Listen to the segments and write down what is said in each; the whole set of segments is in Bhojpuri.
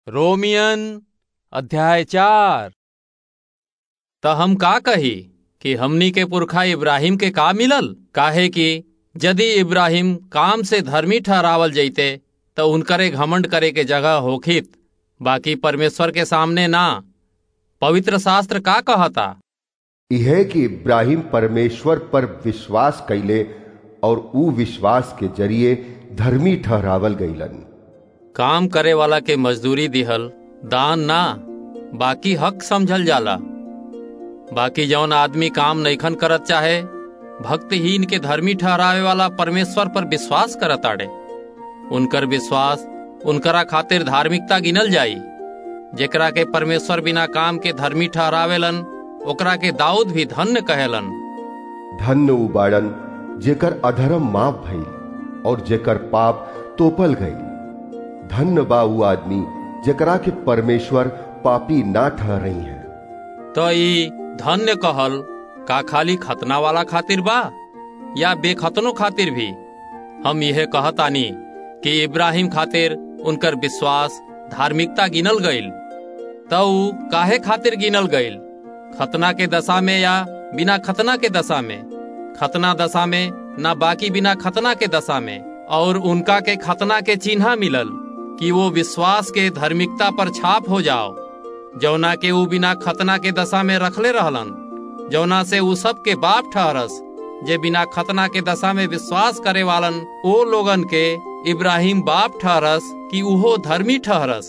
रोमियन अध्याय चार त हम का कही कि हमनी के पुरखा इब्राहिम के का मिलल काहे कि यदि इब्राहिम काम से धर्मी ठहरावल जैते तो उनकरे घमंड करे के जगह होखित बाकी परमेश्वर के सामने ना पवित्र शास्त्र का कहता यह कि इब्राहिम परमेश्वर पर विश्वास कैले और ऊ विश्वास के जरिए धर्मी ठहरावल गईलन काम करे वाला के मजदूरी दिहल दान ना बाकी हक समझल जाला बाकी जौन आदमी काम नैखन करत चाहे भक्तहीन के धर्मी ठहरावे वाला परमेश्वर पर विश्वास करत आड़े उनकर विश्वास उनकरा खातिर धार्मिकता गिनल जाई जेकरा के परमेश्वर बिना काम के धर्मी ठहरावेलन ओकरा के दाऊद भी धन्य कहेलन धन्य उबाड़न जेकर अधर्म माफ भइल और जेकर पाप तोपल गई धन्य बा ऊ आदमी जेकरा के परमेश्वर पापी ना ठहरई है तो ई धन्य कहल का खाली खतना वाला खातिर बा या बेखतनो खातिर भी हम यह कहतानी कि इब्राहिम खातिर उनकर विश्वास धार्मिकता गिनल गईल तो ऊ काहे खातिर गिनल गईल खतना के दशा में या बिना खतना के दशा में खतना दशा में ना बाकी बिना खतना के दशा में और उनका के खतना के चिन्ह मिलल कि वो विश्वास के धार्मिकता पर छाप हो जाओ जौना के ऊ बिना खतना के दशा में रखले रहलन जौना से ऊ सब के बाप ठहरस जे बिना खतना के दशा में विश्वास करे वालन ओ लोगन के इब्राहिम बाप ठहरस कि उहो धर्मी ठहरस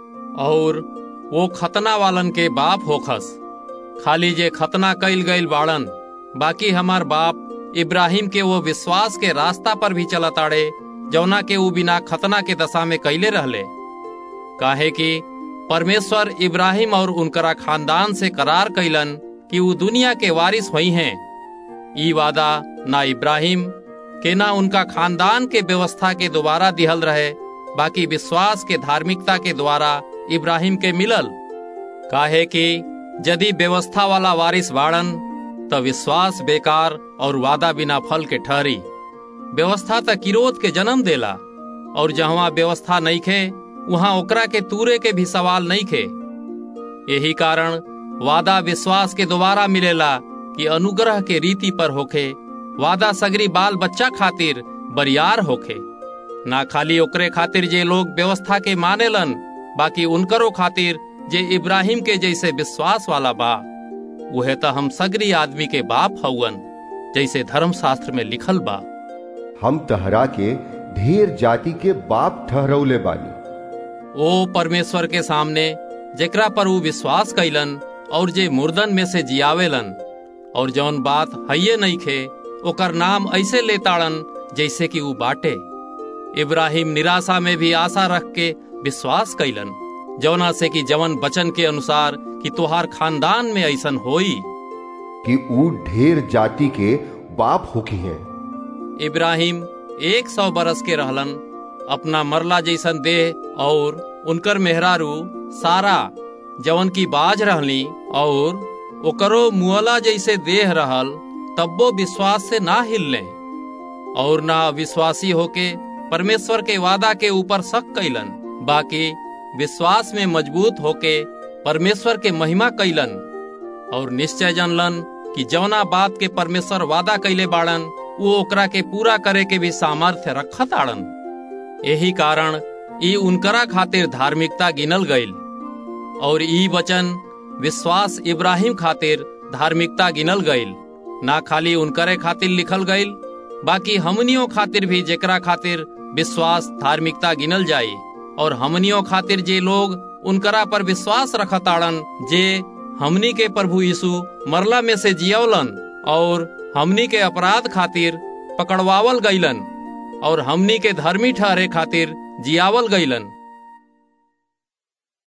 और वो खतना वालन के बाप होखस खाली जे खतना कईल गईल बाड़न बाकी हमार बाप इब्राहिम के वो विश्वास के रास्ता पर भी चलत आड़े जौना के ऊ बिना खतना के दशा में कैले रहले काहे कि परमेश्वर इब्राहिम और उनकरा खानदान से करार कैलन कि ऊ दुनिया के वारिस हुई हैं ई वादा ना इब्राहिम के ना उनका खानदान के व्यवस्था के द्वारा दिहल रहे बाकी विश्वास के धार्मिकता के द्वारा इब्राहिम के मिलल काहे कि यदि व्यवस्था वाला वारिस बाड़न तो विश्वास बेकार और वादा बिना फल के ठहरी व्यवस्था तक किरोध के जन्म देला और जहाँ व्यवस्था नहीं खे वहाँ ओकरा के तूरे के भी सवाल नहीं खे यही कारण वादा विश्वास के द्वारा मिलेला कि अनुग्रह के रीति पर होखे वादा सगरी बाल बच्चा खातिर बरियार होखे ना खाली ओकरे खातिर जे लोग व्यवस्था के मानेलन बाकी उनकरो खातिर जे इब्राहिम के जैसे विश्वास वाला बा वह तो हम सगरी आदमी के बाप हउवन जैसे धर्म शास्त्र में लिखल बा हम तहरा के ढेर जाति के बाप ठहरौले बानी ओ परमेश्वर के सामने जेकरा पर ऊ विश्वास कैलन और जे मुर्दन में से जियावेलन और जौन बात हइये नहीं खे ओकर नाम ऐसे लेताड़न जैसे कि ऊ बाटे इब्राहिम निराशा में भी आशा रख के विश्वास कैलन जौना से कि जवन बचन के अनुसार कि तुहार खानदान में ऐसन होई कि ऊ ढेर जाति के बाप होकी हैं इब्राहिम एक सौ बरस के रहलन अपना मरला जैसन देह और उनकर मेहरारू सारा जवन की बाज रहली और ओकरो मुअला जैसे देह रहल तब्बो विश्वास से ना हिलले और ना विश्वासी होके परमेश्वर के वादा के ऊपर शक कैलन बाकी विश्वास में मजबूत होके परमेश्वर के महिमा कैलन और निश्चय जानलन कि जवना बात के परमेश्वर वादा कैले बाड़न वो ओकरा के पूरा करे के भी सामर्थ्य रखत आड़न यही कारण ई उनकरा खातिर धार्मिकता गिनल गईल और ई वचन विश्वास इब्राहिम खातिर धार्मिकता गिनल गईल ना खाली उनकरे खातिर लिखल गईल बाकी हमनियों खातिर भी जेकरा खातिर विश्वास धार्मिकता गिनल जाई और हमनियों खातिर जे लोग उनकरा पर विश्वास रखताड़न जे हमनी के प्रभु यीशु मरला में से जियवलन और हमनी के अपराध खातिर पकड़वावल गईलन और हमनी के धर्मी ठहरे खातिर जियावल गईलन